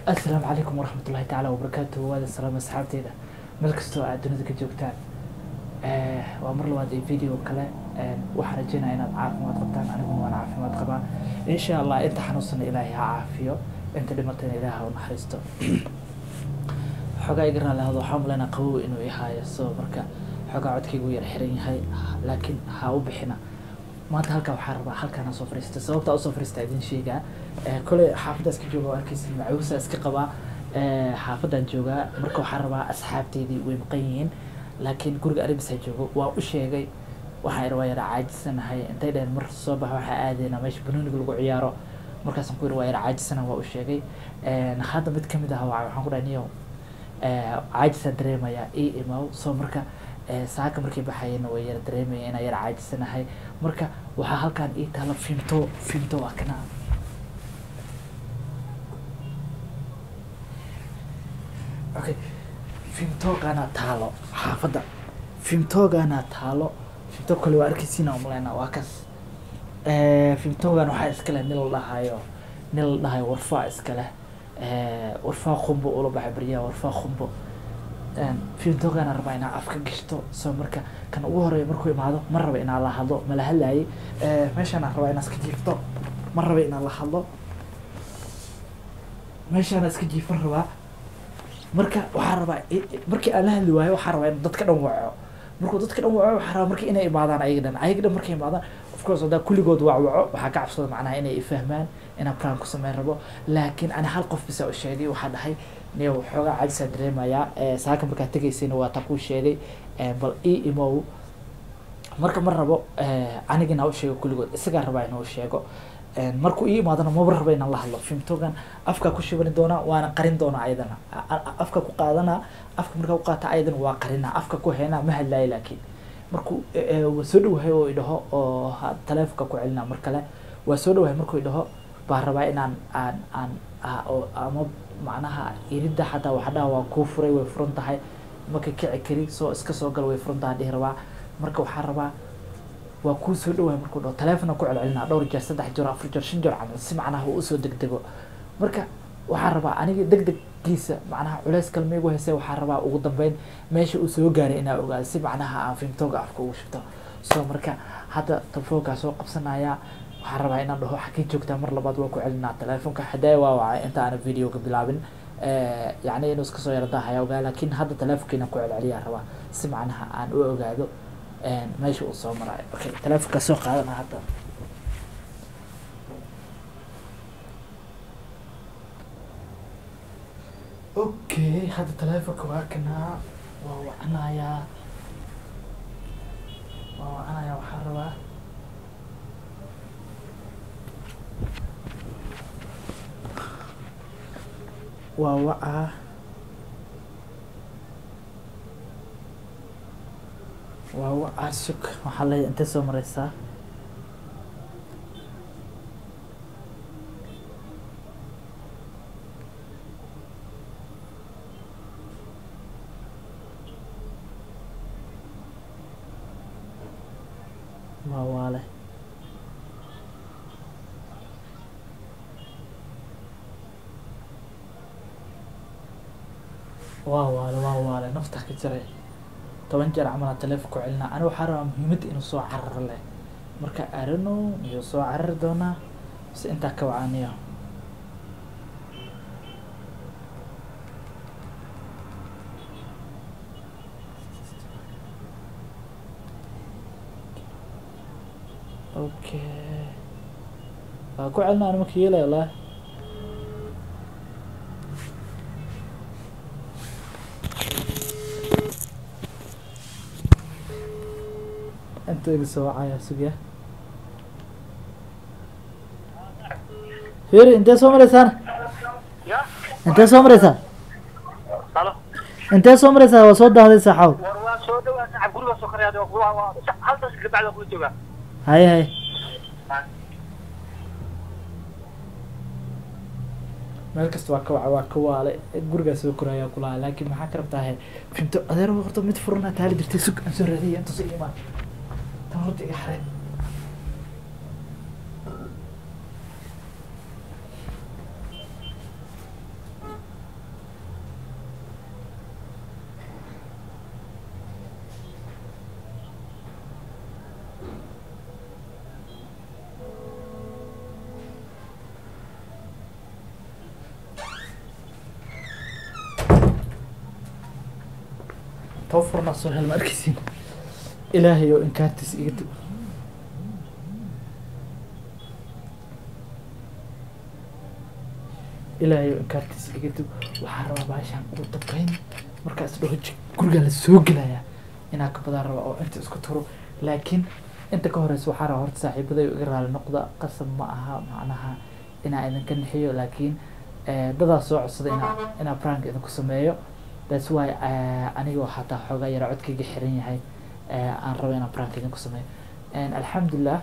asalaamu calaykum waraxmat ullahi tacaala wabarakaatuhu waada salaam asxaabteeda meel kastoo aad dunida ka joogtaan waa mar labaad ee video kale waxaan rajeynaya inaad caafimaad qabtaan aniguna waan caafimaad qabaa insha allah inta xanuunsana ilaahay ha caafiyo inta dhimatana ilaaha u naxariisto xogaa iga raali ahdo waxaa malaynaa qabow inuu ihaayo so marka xogaa codkaygu yar xiran yahay laakiin ha u bixina maanta halkaa waxaa rabaa halkaana soo fariista sababta usoo fariista idin sheegaa koley xaafadda iska jooga oo arkeysa macuusa iska qabaa xaafaddan joogaa marka waxaa rabaa asxaabteydii way maqan yihiin laakiin guriga aribisaa joogo waa u sheegay waxaan ir waa yara caajisanahay intay dhaheen mar soo baxa waxaa aadayna meesha banooniga lagu ciyaaro markaasaan ku yiri waa yara caajisana waa u sheegay hadda mid kamid ah waa waxaan ku dhahay niyo caajisaan dareemayaa ii imaw soo marka saaka markay baxayena way yara dareemaya inaan yara caajisanahay marka waxaa halkaan ii taalo finto finto waa kana okay fimtogana taalo xaafadda fimtogana taalo fimto kale waa arkeysiina umaleynaa waa kas fimtogan waxaa iska leh nin la dhahayo nin la dhahayo warfaa iska leh warfaa khumbo ula baxay baryaha warfaa khumbo fimtogana rabaa inaa afka gashto soo marka kan ugu horeeya markuu imaado ma raba inaa la hadlo mala hadlaayay meeshaana rabaa inaa iska jiifto ma raba inaa la hadlo meeshaana iska jiifan rabaa marka waxaa rabaa markii aan la hadli waayo waxaa rabaa in dadka dhan waco markuu dadka dhan waco waxaa rabaa markii inay imaadaan ayaga dhan ayaga dhan markay imaadaan of course haddaa kulligood waa waco waxaa ka cabsada macnaha inay ifahmaan inaan plan ku sameyn rabo laakiin ani hal qof bisa u sheegay waxaa dhahay niyo xoogaa cajisaa dareemayaa saaka markaa tegaysayna waa taa kuu sheegay bal ii imow marka ma rabo anigina u sheego kulligood isagaa rabaa inuu sheego markuu ii imaadana maba raba inaan la hadlo fimtogan afkaa ku shibani doonaa waana qarin doonaa ayadana afka ku qaadanaa afka markaa ku qaata ayadana waa qarinaa afka ku heynaa ma hadlaayo laakiin markuu waa soo dhawahay oo idhaho oo taleefonka ku celinaa mar kale waa soo dhawahay markuu idhaho baa rabaa inaan aan aan ama macnaha iridda xataa waxa dhaha waa kuu furay way furan tahay marka kici kari soo iska soo gal way furan tahay dhihi rabaa marka waxaa rabaa waa kuu soo dhawahay markuu dhaho taleefona ku celcelinaa dhowr jeer saddex jeer afar jeer shan jeer camal si macnaha uu usoo degdego marka waxaa rabaa aniga deg deggiisa macnaha culeys kalma igu hayse waxaa rabaa ugu dambeyn meesha uu soo gaaray inaa ogaado si macnaha aan fimtooga afka ugu shubto so marka hadda telefoonkaa soo qabsanayaa waxaa rabaa inaan dhaho xagee joogtaa mar labaad waa ku celinaa telefoonka xadaaya waa wacay inta aana videoga bilaabin yacni inuu iska soo yara daahaya ogaa laakiin hadda telefoonka inaan ku celceliyaa rabaa si macnaha aan u ogaado meesha uu soo maraayo okay telefonka soo qaadana hadda okay hadda telefonka waa kanaa waa wacanayaa waa wacanayaa waxaa rabaa waa wacaa waa wacaa sug waxaa leeyahay intee soo mareysaa waa waale waa waale waa waale nafta ka jiray toban jeer camalaa teleefon ku celinaa ani waxaa rabaa muhiimadda inuu soo cararo leh marka arano miyuu soo carari doonaa mise intaa ka wacaniyo okay waa ku celinaa ani marka yeelaya lah inta iga soo wacaya sugya firi intee soo mareysaan intee soo mareysaa intee soo mareysaa waa soo daahday saaxaw haye haye meel kasta waa ka waca waa ka waale gurigaa soo koraayaa kulaha laakiin maxaa ka rabtaa finto adeer horta mid furana taali jirtay sug aan soo raadiyay inta soo imaan tan horta iga xareen too furnaa soo hel ma arkaysin ilaahay oo inkaartiis iga tug ilaahay oo inkaartiis iga tug waxaa rabaa baashaan ugu dambeyn markaas dhaho jig gurigaa la soo gelayaa inaa ka badan raba oo inta isku turo laakiin inta ka horeysa waxaa rabaa horta saaxiibaday iga raali noqda qasab ma aha macnaha inaa idinka nixiyo laakiin eh, dadaa soo codsaday inaa inaa prank idinku sameeyo that's why eh, anigoo xataa xoogaa yara codkayga xiran yahay eh, aan rabo inaan prank idinku sameeyo En, alxamdulilah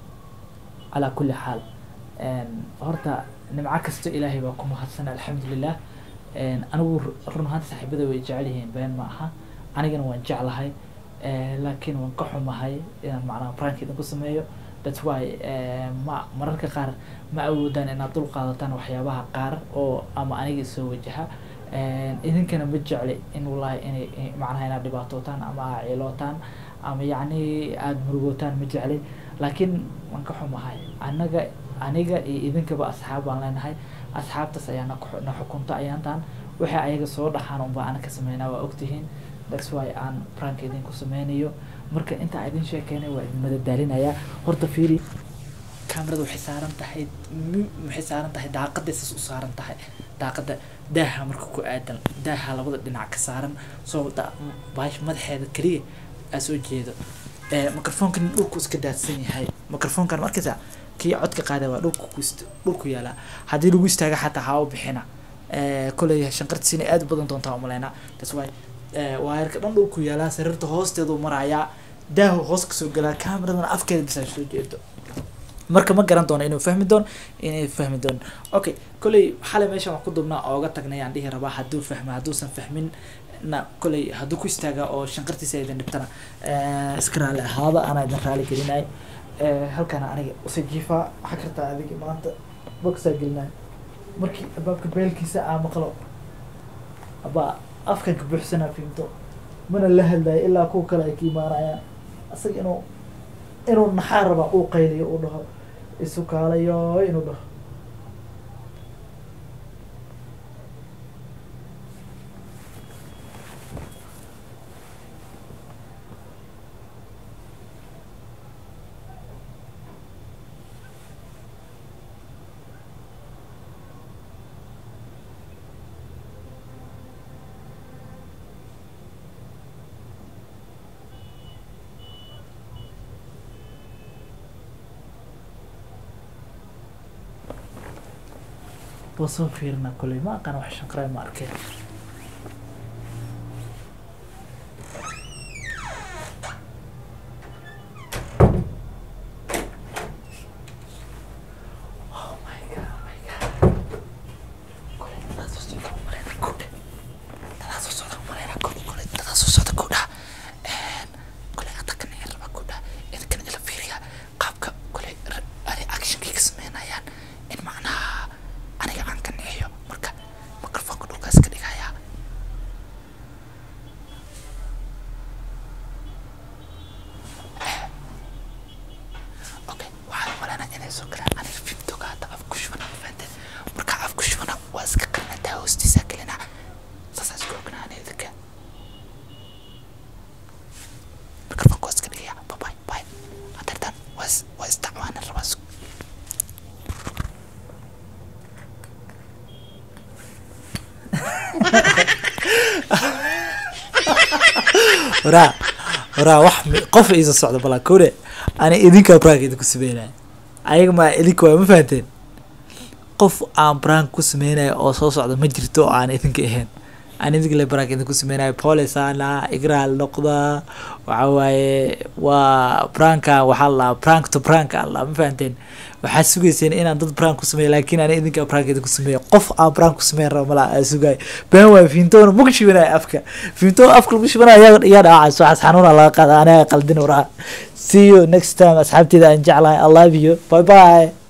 calaa kulli xaal En, horta nimco kasta ilaahay baa ku mahadsan alxamdulilah En, anigu ru- run ahaanta saaxiibada way jecel yihiin been ma aha anigana waan jeclahay Eh, laakiin waan ka xumahay inaan macnaha prank idinku sameeyo that's why eh, ma mararka qaar ma awoodaan inaad dul qaadataan waxyaabaha qaar oo ama aniga soo wajaha En, idinkana ma jecli in wallahi inay in- macnaha inaad dhibaatootaan ama aad ciilootaan ama yacni aada murugootaan ma jecli laakiin waan ka xumahay anaga aniga iyo idinkaba asxaab baan leenahay asxaabtaas ayaa na ku- na xukunta ayaantaan waxay ayaga soo dhaxaan unbaa ana ka sameynaa waa ogtihiin that's why aan prank idinku sameynayo marka intaa idin sheekeynay waa idin madadaalinayaa horta fiiri kamerada waxay saaran tahay m- waxay saaran tahay daaqaday sas u saaran tahay daaqada daaha marka ku aadan daaha labada dhinac ka saaran soo da- baash madaxeeda keliya aa soo jeedo Eh, microfonkan dhulku iska daadsan yahay microfonkan markaysa kii codka qaada waa dhulku ku ist- dhulku yaalaa haddii lagu istaaga xataa haa u bixina Eh, koley shanqartiis inay aad u badan doontaa umaleynaa that's why eh, waayarka dhan dhulku yaalaa sariirta hoosteedu marayaa daahu hoos kasoo galaa kameradana afkeeda bisaa soo jeedo marka ma garan doono inuu fahmi doono inay fahmi doono okay kolley xalay meeshan waan ku dubnaa ooga tagnay aan dhihi rabaa hadduu fahmo hadduusan fahmin na kolley hadduu ku istaaga oo shanqartiisa idin dhibtana eh, iska raali ahaada anaa idin raali gelinay halkaana aniga usa jiifaa waxaa kartaa adigi maanta bogsaa gelinay markii albaabka beelkiisa aa maqlo abaa afkan ka buuxsanaa fiimto mana la hadlayo ilaa kuwa kale ay ka imaanayaan asaga inuu inuu naxaar rabaa uu qayliyo uu dhaho isu kaalayo inuu dhaho waa soo fiirina kolley ma aqaan wax shanqaray ma arkeen Oh my God, oh my God. Kolley dadaas soo socda u maleyna kudha. Dadaas soo socda u maleyna kudha. Kolley dadaas soo socda kudha. Een, kolley hadda kan ayaan rabaa kudha. Idinkan ila fiiriya qaabka kolley ra- ani actionkay ka sameynayaan in macnaha aniga aan ka nixiyo marka microfonka dhulkaas ka dhigaya okay waxaan umaleynaa inay soo galaan aniga fimtoga hadda af ku shubana fahante marka af ku shubana waa iska qarinataa hoostiisa gelina saasaa isku ognaa aniga idinka microfonka waa iska dhigaya babay bay hadeertan waa is waa isdacwaanin rabaa isku waraa waraa wax mi- qof iisa socda balaa kore ani idinkaa prank idinku sameynaya ayaga ma idinka waa ma fahanteen qof aan prank ku sameynayo oo soo socda ma jirto oo aan idinka ahayn aan idinka le prank idinku sameynayo polisana igraal noqda waxa waaye waa pranka waxaa la prank to prank alla ma fahanteen waxaa sugayseen inaan dad prank ku sameeyo laakiin ani idinka prank idinku sameeyo qof aan prank ku sameyn rabo malaa aa sugayo been waay fiintoona ma ku shibanayo afka fiinto afka lagu shibanayo yaa yaa dhaacayso waxaas xanuuna laga qaada aniga qaldin waraha see you next time asxaabteeda aan jeclahay i love you bye bye